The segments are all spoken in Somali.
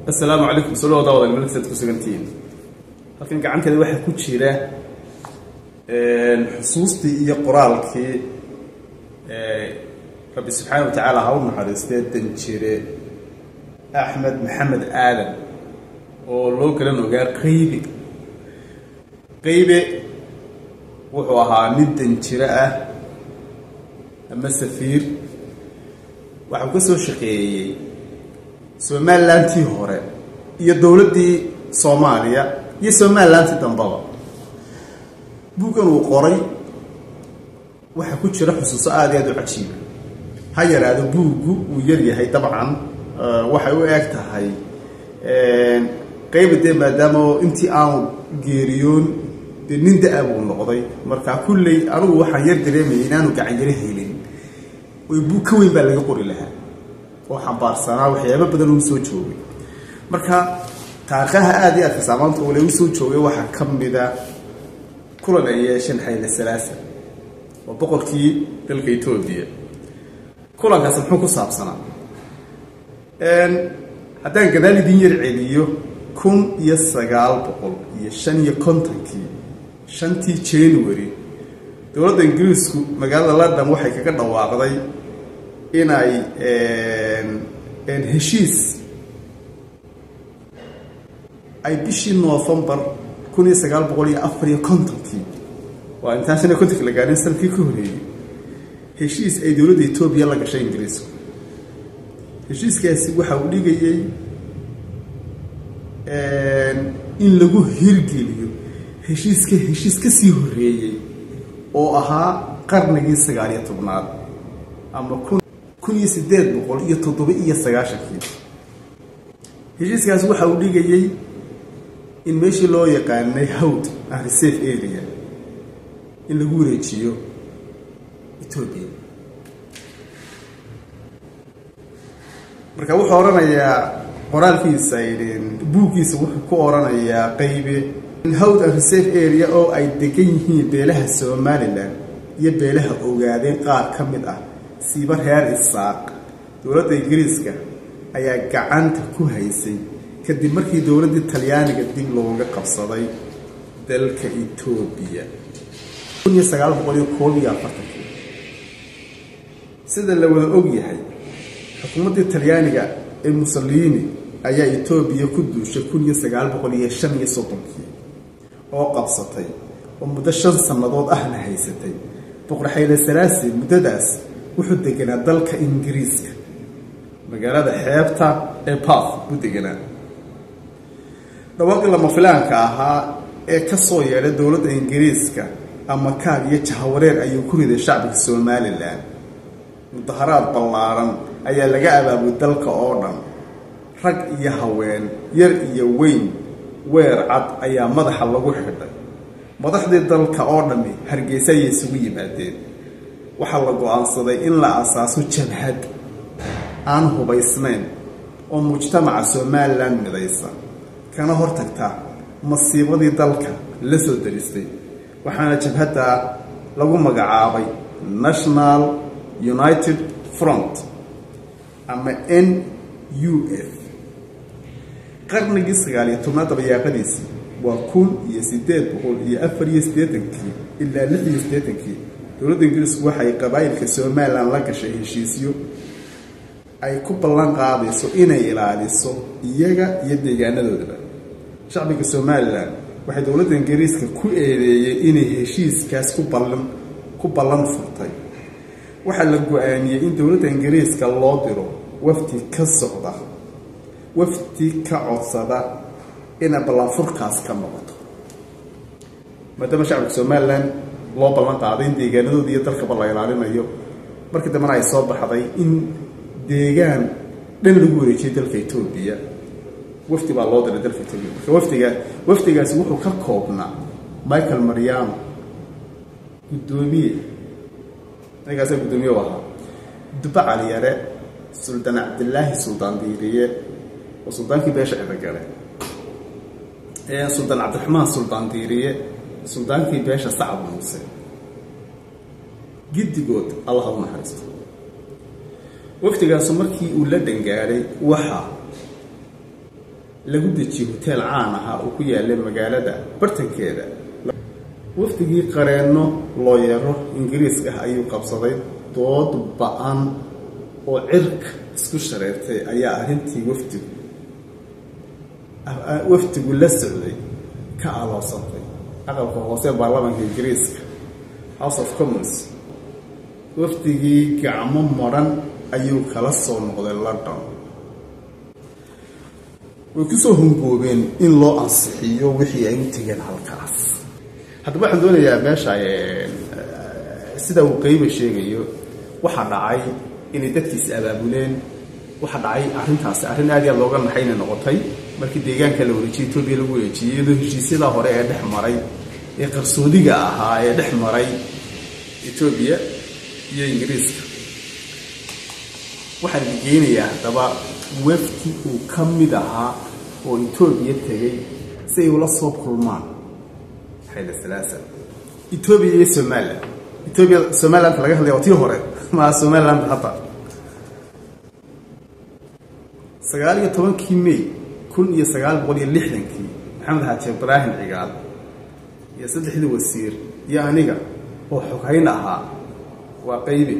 assalaamu calaykum soo dhawaada wadaag melksaad ku sugantihiin halkan gacanteeda waxaa ku jira xusuustii iyo qoraalkii rabbi subxaana wa tacaala ha u naxariistee danjire axmed maxamed aadan oo loo galan ogaa qaybe qaybe wuxuu ahaa nin danjiro ah ama safiir waxau ka soo shaqeeyey somalilantii hore iyo dowladdii soomaaliya iyo somalilantii dambaba buuggan uu qoray waxaa ku jira xusuuso aada iyo aada u cajiiba ha yaraado buuggu uu yaryahay dabcan waxay u eg tahay qayba dee maadaama intii aanu geeriyoon dee nin da-a buu noqday marka kulley anugu waxaan yar dareemayay inaanu gacanyaro helin oy buug ka weyn baa laga qori lahaa oo xambaarsanaa waxyaaba badan uu soo joogay marka taariikhaha aada iyo aadka saamaanta ule u soo joogay waxaa ka mida kulan ay yeesheen xayle salaasa waa boqorkii dalka etoobiya kulankaasi muxuu ku saabsanaa haddaan gadaal idin yar celiyo kun iyo sagaal boqol iyo shan iyo kontonkii shantii january dowladda ingiriisku magaalada london waxay kaga dhawaaqday inay heshiis ay bishii novembar kun iyo sagaal boqol iyo afar iyo kontonkii waa intaan shan iyo kontonki la gaarin sanadkii ka horeeyey heshiis ay dowladda etoobiya la gashay ingiriisku heshiiskaasi waxa uu dhigayay in lagu hirgeliyo heshiiska heshiis ka sii horeeyey oo ahaa qarnigii sagaaliyo tobnaad ama kun kun iyo siddeed boqol iyo toddoba iyo sagaashankii heshiiskaasi waxa uu dhigayay in meeshii loo yaqaanay hawd ah reserve area in lagu wareejiyo etoobiya marka wuxuu odhanayaa qoraalkiisa buuggiisa wuxuu ku odhanayaa qaybe hawd and reserve area oo ay degan yihiin beelaha somalilan iyo beelaha ogaadeen qaar ka mid ah siiba reer isaaq dowladda ingiriiska ayaa gacanta ku haysay kadib markii dowladdii talyaaniga dib looga qabsaday dalka etoobiya kun iyo sagaal boqol iyo koob iyo afartankii sida la wada og yahay xukuumaddii talyaaniga ee mussolini ayaa etoobiya ku duushay kun iyo sagaal boqol iyo shan iyo soddonkii oo qabsatay oo muddo shan sannadood ahna haysatay boqor xayle salaasi muddadaas wuxuu deganaa dalka ingiriiska magaalada xeebta ee bath buu deganaa dhawaaqii lama filaanka ahaa ee ka soo yeedhay dowladda ingiriiska ama kaag iyo jahawareer ayuu ku riday shacbiga somalilan mudaharaad ballaaran ayaa laga abaabay dalka oo dhan rag iyo haween yar iyo weyn weer cad ayaa madaxa lagu xidhay madaxdii dalka oo dhammi hargeysa ayay isugu yimaadeen waxaa la go-aansaday in la asaaso jabhad aan hubaysnayn oo mujtamaca somalilan midaysa kana hortagta masiibadii dalka la soo daristay waxaana jabhadda lagu magacaabay national united front ama n u f qarnigii sagaaliyo tobnaad dabayaaqadiisii waa kun iyo siddeed boqol iyo afar iyo siddeetankii ilaa lix iyo siddeetankii dowladda ingiriisku waxay qabaayilka somalilan la gashay heshiisyo ay ku ballan qaadayso inay ilaaliso iyaga iyo deegaanadoodaba shacbiga somalilan waxay dowladda ingiriiska ku eedeeyey inay heshiiskaas ku ballan ku ballan furtay waxaa la go-aamiyey in dowladda ingiriiska loo diro wafdi ka socda wafdi ka codsada inay ballanfurkaas ka noqoto maadaama shacbiga somalilan loo ballan qaaday in deegaanadooda iyo dalkaba la ilaalinayo markii dambena ay soo baxday in deegaan dhan lagu wareejiyay dalka etoobiya wafdi baa loo diray dalka etoobiya marka wafdiga wafdigaasi wuxuu ka koobnaa michael mariamo guddoomiye ninkaasa guddoomiye u ahaa duba caliyare suldaan cabdilaahi suldaan diiriye oo suldaankii beesha cidagale suldaan cabdiraxmaan suldaan diiriye suldaankii beesha sacad muuse giddigood allah u naxariisto wafdigaasu markii uu la dhangaaday waxaa lagu dejiyey hoteel caan ahaa oo ku yaallay magaalada bartankeeda wafdigii qareenno looyaro ingiriiska ah ayuu qabsaday dood ba-an oo cirka isku shareertay ayaa arrintii wafdigu wafdigu la socday ka aloosantay aqalka hoose baarlamaanka ingiriiska house of commons wafdigii gacmo maran ayuu kala soo noqday london way kusoo hungoobeen in loo ansixiyo wixii ay u tegeen halkaas haddaba waxaan doonayaa meesha sida uu qeyba sheegayo waxaa dhacay inay dadkiisi abaabuleen waxaa dhacay arrintaasi arrin aad iyo aad looga naxayna noqotay markii deegaanka la wareejiyey etoobiya lagu wareejiyey iyadoo heshiisyadaa hore ee dhex maray ee qarsoodiga ahaa ee dhex maray etoobiya iyo ingiriiska waxaan geynayaa haddaba wafdi uu ka mid ahaa oo etoobiya tegey si ay ula soo kulmaan xayla salaasa etoobiya iyo somalilan etoobiya somaliland laga hadlaya waa tii hore maa somaliland hadda sagaal iyo tobankii may kun iyo sagaal boqol iyo lixdankii maxamed xaaji ibraahim cigaal iyo saddexdii wasiir iyo aniga oo xoghayn ahaa waa qaybi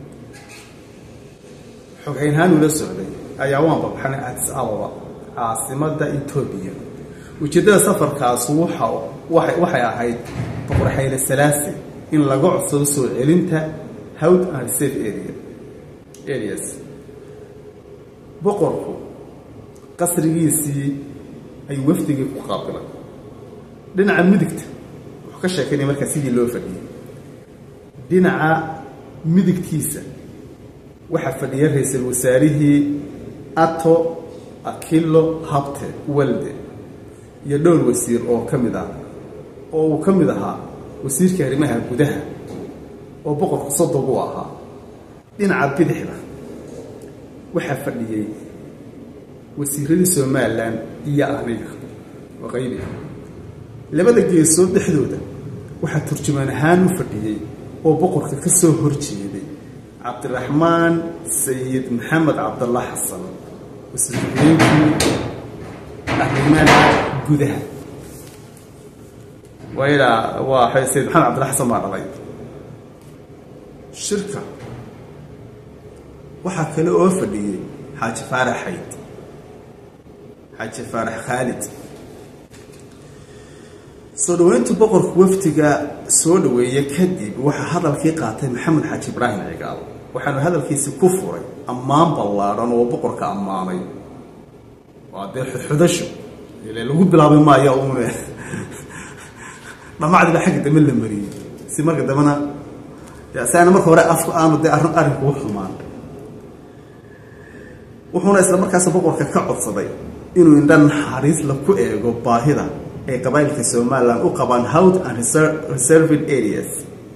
xoghaynhaan ula socday ayaa waan babxanay adis ababa caasimada etoobiya ujeeddada safarkaas waxa waxay ahayd boqor xayle salaasi in laga codsado soo celinta howd and reserve area areas boqorku qasrigiisii ay wafdigii ku qaabilan dhinaca midigta wuxuu ka sheekeynaya markaa sidii loo fadhiyey dhinaca midigtiisa waxaa fadhiya ra-iisul wasaarihii ato akilo habte walde iyo dhowr wasiir oo ka mid ah oo uu ka mid ahaa wasiirka arrimaha gudaha oo boqorku sodog u ahaa dhinaca bidixda waxaa fadhiyey wasiiradii somalilan iyo aniga oo qaybi labada geesood dhexdooda waxaa turjumaan ahaan u fadhiyey oo boqorka ka soo horjeeday cabdiraxmaan sayid maxamed cabdallah xasan wasiirhayeenkii arrimaha gudaha waa waa sayid maxamed cabdillah xasan baa dhalay shirka waxaa kale oo fadhiyey xaaji faarax xayd xaaji faarax khaalid soo dhaweynta boqorka wafdiga soo dhaweeya kadib waxaa hadalkii qaatay maxamed xaaji ibraahim cigaal waxaanu hadalkiisi ku furay ammaan ballaadhan oo boqorka ammaanay waa dee xudxudasho ile lagu bilaabi maayo uune dhamacdiba xagga dambe la mariyey si marka dambena si aana marka hore afku aanu dee arrin arrinku u xumaan wuxuuna isla markaas boqorka ka codsaday inuu indha naxariis la ku eego baahida ay qabaa'ilka somalilan u qabaan howd and reserved areas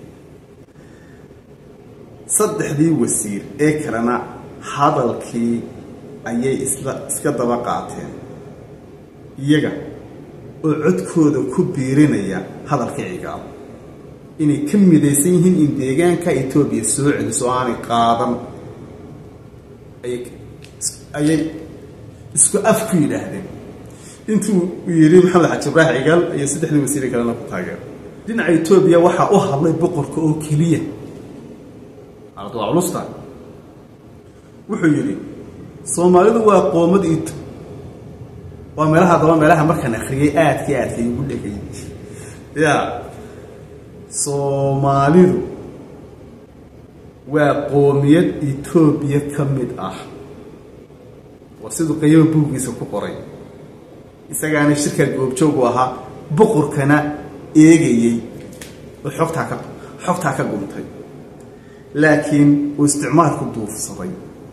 saddexdii wasiir ee kalena hadalkii ayay isla iska daba qaateen iyaga oo codkooda ku biirinaya hadalka cigaal inay ka midaysan yihiin in deegaanka etoobiya soo celiso o aanay qaadan ayay isku af ku yidhaahdeen intuu yidhi maxamed xaji ibraahim cigaal iyo saddexdii wasiire kalena ku taageer dhinaca etoobiya waxaa u hadlay boqorka oo keliya waa culusta wuxuu yidhi soomaalidu waa qoomad ito waa meelaha daba meelaha markaan akriyay aadka aadka igu dhegay ya soomaalidu waa qoomiyad etoobiya ka mid ah waa siduu qayaba buuggiisa ku qoray isagaana shirka goobjoogu ahaa boqorkana eegayey oo xogtaa ka xogtaa ka guntay laakiin uu isticmaalku duufsaday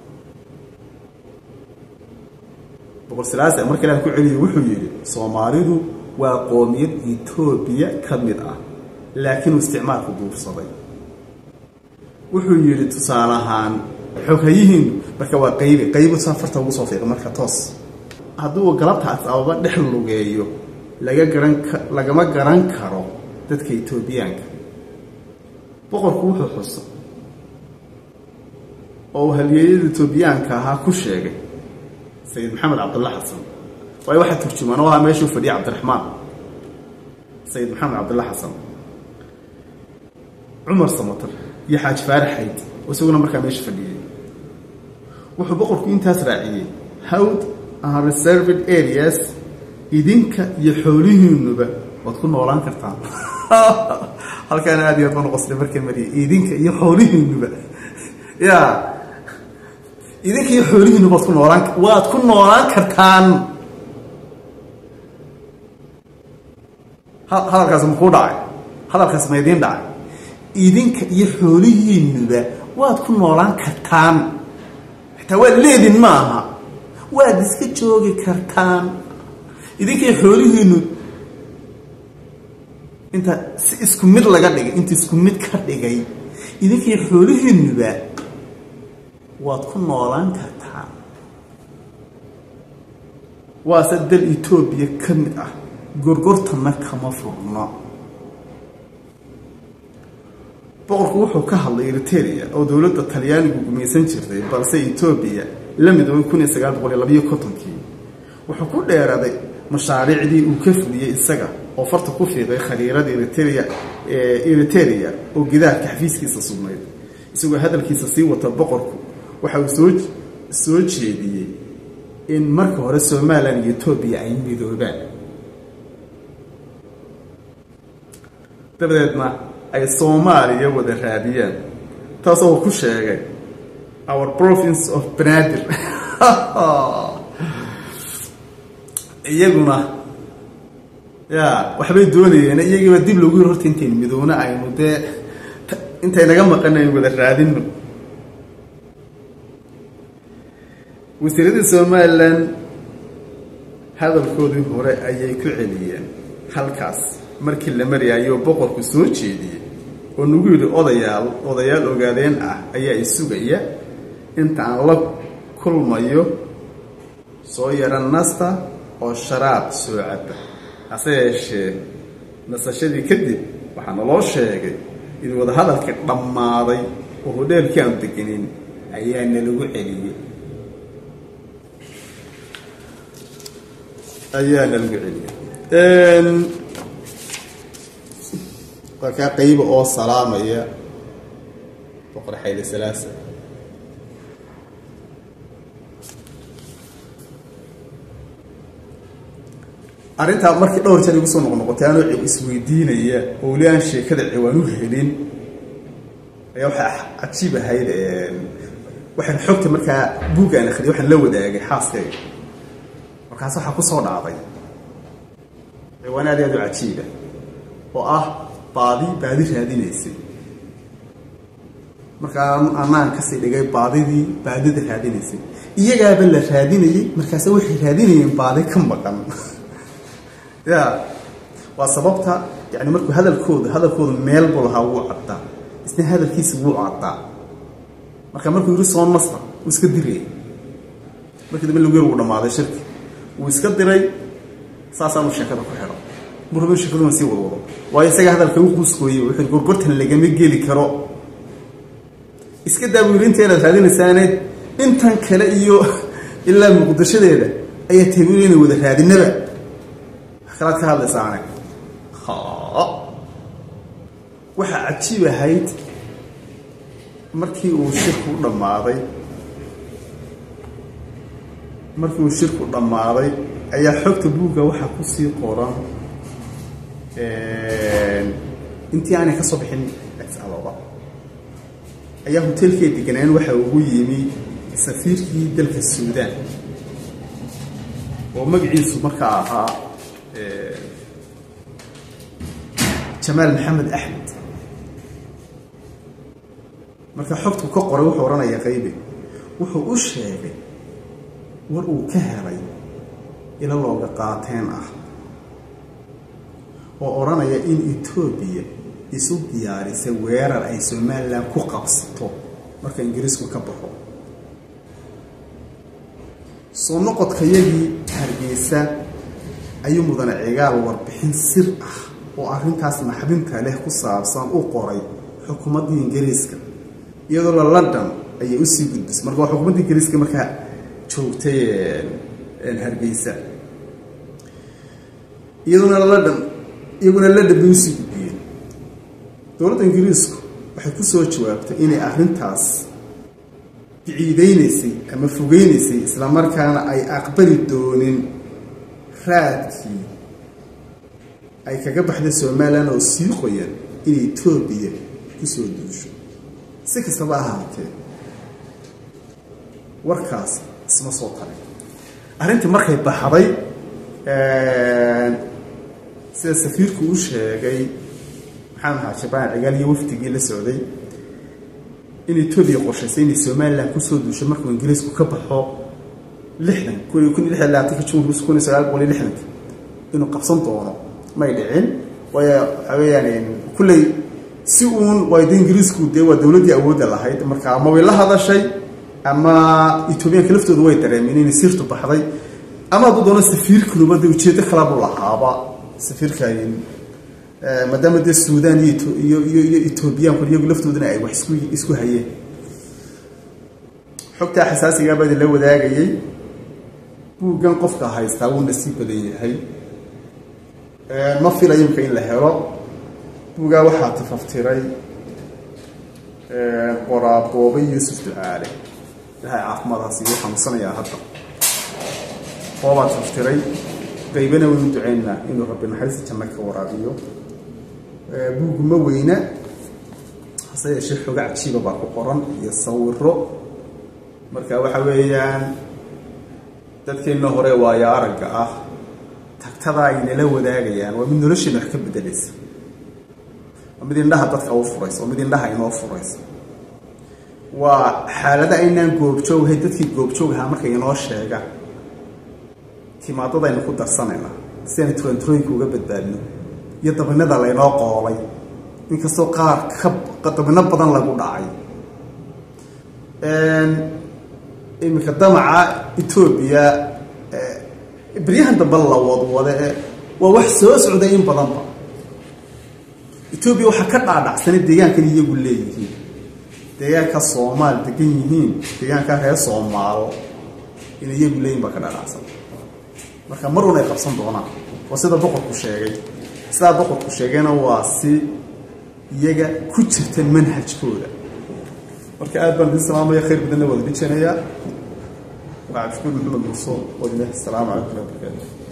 boqor salaasa marka ilaah ku celiyay wuxuu yidhi soomaalidu waa qoomiyad etoobiya ka mid ah laakiin uu isticmaalku duufsaday wuxuu yidhi tusaale ahaan xoghayihiinu marka waa qaybi qaybu safarta ugu soo fiiqa marka toos hadduu galabtaas ababa dhex lugeeyo laga garan lagama garan karo dadka etoobiyaanka boqorku wuxuu xusa oo uu halyeeyada etoobiyaanka ahaa ku sheegay sayid maxamed cabdulla xasan waayo waxaa turjumaan oo ahaa meeshuu fadhiyay cabdiraxmaan sayid maxamed cabdilla xasan cumar samatar iyo xaaji faarax xayd oo isaguna markaa meesha fadhiyey wuxuu boqorku intaas raaciyey howd and reserved areas idinka iyo xoolihiinuba waad ku noolaan kartaan halkaana aad iyo aad baan uqosday markay mariyay idinka iyo xoolihiinuba ya idinka iyo xoolihiinuba waad ku noolaan waad ku noolaan kartaan hadalkaas makuu dhacay hadalkaas ma idiin dhacay idinka iyo xoolihiinuba waad ku noolaan kartaan xitaa waad leedin ma aha waad iska joogi kartaan idinka iyo xoolihiinu inta si isku mid laga dhigay inta isku mid ka dhigay idinka iyo xoolihiinuba waad ku noolaan kartaan waase dal etoobiya ka mid ah gorgortana kama furno boqorku wuxuu ka hadlay eriteria oo dowladda talyaanigu gumaysan jirtay balse etoobiya la midoobay kun iyo sagaal boqol iyo labayo kontonkii wuxuu ku dheeraday mashaariicdii uu ka fuliyey isaga oo farta ku fiiqay khariirada eritrea eriteria oo gidaarka xafiiskiisa sugnayd isagoo hadalkiisa sii wata boqorku waxa uu soo soo jeediyey in marka hore somalilan iyo etoobiya ay midoobaan dabadeedna ay soomaaliya wada raadiyaan taasoo uu ku sheegay our province of banaadir iyaguna ya waxbay doonayeen iyagiiba dib loogu yir horta intaynu midoona aynu dee intay naga maqan aynu wada raadino wasiiradii somalilan hadalkoodii hore ayay ku celiyeen halkaas markii la maryaayoo boqorku soo jeediyey oo nagu yidhi odayaal odayaal ogaadeen ah ayaa isugaya inta aan la kulmayo soo yara nasta oo sharaab soo caba hase yeeshee nasashadii kadib waxaa naloo sheegay in wadahadalkii dhammaaday oo hodheelkii aan degenin ayaa nalagu celiyey ayaa nalagu celiyey markaa qayba oo salaamaya boqor xayle salaasa arrintaa markii dhowr jeer igu soo noqnoqotay anoo isweydiinaya oo weli aan sheekada ciwaan u helin ayaa waxaa cajiib ahayd waxaan xogta markaa buugga aan akhriyay waxaan la wadaagay xaaskayga markaas waxaa kusoo dhacday ciwaan aad aad u cajiiba oo ah baadi baadi raadinaysay markaa anaan kasii dhigay baadidii baadida raadinaysay iyagaaba la raadinayay markaase waxay raadinayeen baadi ka maqan ya waa sababta yani markuu hadalkooda hadalkooda meel buu lahaa wuu caddaa isna hadalkiisa wuu caddaa marka markuu yiri soon mastar wuu iska dirayay markii dambe lagu yar wuu dhammaaday shirki wuu iska diray saasaanu sheekada ku xidho muraba sheekaduna sii wadwado waayo isaga hadalka u quuskooyey wuxuu gorgortan lagama geli karo iska daa buu yiri inteedaad raadinaysaane intan kale iyo ilaa muqdishadeeda ayaa tabiil inay wada raadinaba kalaad ka hadlaysaane waxaa cajiib ahayd markii uu shirku dhammaaday markii uu shirku dhammaaday ayaa xogta buugga waxaa kusii qoran intii aanay ka soo bixin alooba ayaa hotelkii deganaan waxaa ugu yimi safiirkii dalka suudaan oo magaciisu markaa ahaa jamaal maxamed axmed marka xogtu ka qoray wuxuu odhanaya qaybe wuxuu u sheegay war uu ka helay ilo looga qaateen ah oo odhanaya in etoobiya isu diyaarisa weerar ay somalilan ku qabsato marka ingiriisku ka baxo soo noqodkayagii hargeysa ayuu mudane cigaal warbixin sir ah oo arrintaas naxdinta leh ku saabsan u qoray xukuumaddii ingiriiska iyadoo la london ayay usii gudbisay marka waa xukuumadda ingiriiska markaa joogtay hargeysa iyaduna london iyaguna london bay usii gudbiyeen dowladda ingiriisku waxay ku soo jawaabtay inay arrintaas biciideynaysay ama fogeynaysay islamarkaana ay aqbali doonin raadkii ay kaga baxday somalilan oo sii qoyan in etoobiya kusoo duusho si kastaba ahaatee warkaas isma soo tarin arrintii markay baxday sida safiirku u sheegay maxamed xaa jabaan cigaal iyo wafdigii la socday in etoobiya qorshaysay inay somalilan kusoo duusho markuu ingiriisku ka baxo lixdan kun kun iyo lix iyo labaatanka jun kun iyo sagaal boqol iyo lixdanka inuu qabsan doono may dhicin waayo waxaa weeyaan kulley si uun waayda ingiriisku dee waa dowladdii awoodda lahayd marka ama way la hadashay ama etoobiyaanka laftooda way dareemeen inay sirtu baxday ama hadduu doono safiirkunuba dee ujeeddo kalabuu lahaaba safiirka maadaama dee suudaan iyo iyo iyo iyo etoobiyaanku iyagu laftoodana ay wax isku isku hayeen xogtaa xasaasigaa baa idinla wadaagayay buuggan qofka haystaa wuu nasiib badan yahay ma filayo imka in la helo buugaa waxaa tafaftiray qoraaboobe yuusuf ducaale ilahay caafimaadaas igu xanuunsanayaa hadda boobaa tafaftiray qaybana waynu duceynaa inuu rabbi naxariista janno ka waraabiyo buugu ma weyna hase yeeshee xoga cajiiba baa ku qoran iyo sawiro marka waxa weeyaan dadkeenna hore waayo aragga ah tagtada ay nala wadaagayaan waa mid nolosheena wax ka bedelaysa waa mid indhaha dadka u furaysa waa mid indhaha inoo furaysa waa xaalada aynaan goobjooghay dadkii goobjoog ahaa markay inoo sheegaan timaadadaynu ku darsanayna si aynu turanturooyinka uga badbaadno iyo dabinada laynoo qoolay inkastoo qaar ka dabino badan lagu dhacay iminka damaca etoobiya beryahan dambe la wadwade waa wax soo socday in badanba etoobiya waxaa ka dhaadhacsanay deegaankan iyagu leeyihiin deegaanka soomaal degan yihiin deegaanka reer soomaalo in iyagu leeyihin baa ka dhaadhacsan marka mar un ay qabsan doonaan waa sida boqorku sheegay sidaa boqorku sheegayna waa si iyaga ku jirta manhajkooda marka aad baan idin salaamaya khayr badanna waad dhijanayaa waa cabdishukuur maxamed muuse wadine asalaamu calaykum waraxmatullahi wabarakatu